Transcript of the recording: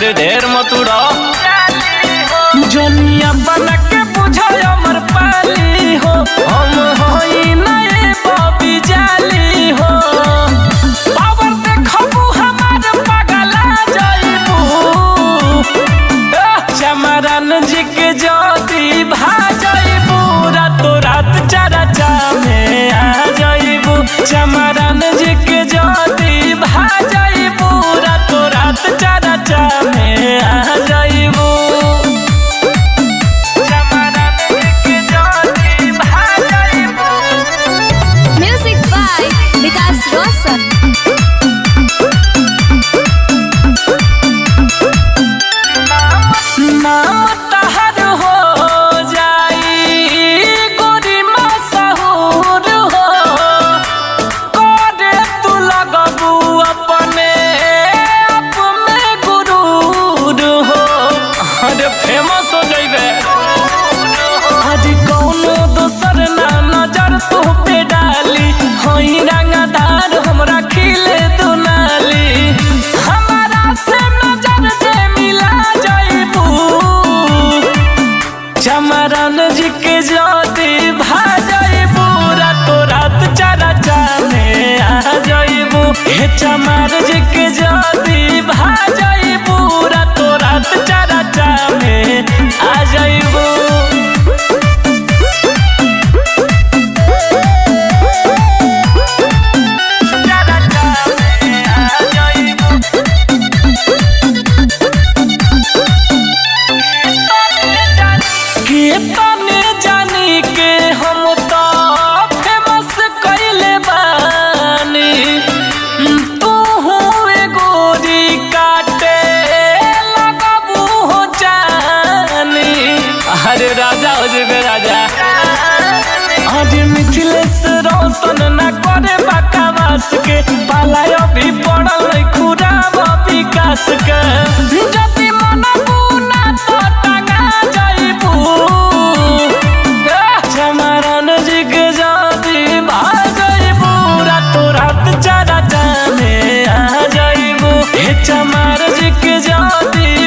अरे ढेर मत उड़ा जनिया बना के बुझाय अमर पाली हो हम होई नए बबी जाली हो पावर देखबू हमार पगला जाइबू चमरन जी के ज्योति भा जाइबू रातो रात चारा चामे आ जाइबू चमरन जी के ज्योति भा जाइबू रातो रात चारा चामे आ जाइबू Music by Vikas Rosal. नाम तहर हो जाई गोरी मशहूर हो करे तू लगबू अपने आप में गुरूर हो अरे फेमस हो जाइबे आज कौनो दोसर ना नजर तू पे डाली होई रंगदार हमरा खिले दुनाली हमारा से नजर जे मिला जाइबू चमरन जी के ज्योति भा जाइबू रातो रात चारा चामे आ जाइबू हे चमर जी के ज्योति भा जाइबू रातो रात चारा चामे आ जाइबू के तने जानी के हम तो फेमस कइले बानी तू हुए गोरी काटे लगबू हो जानी अरे राजा हो जेबे राजा आज मिथिलेश रोशन न करे बकवास के पालाय भी पड़ल नहीं खुराब विकास के जति मन बुना तो टंगा जाइबू चमरन जी के जाति भा जाइबू रातो रात चारा जाने आ जाइबू हे चमर जी के जाति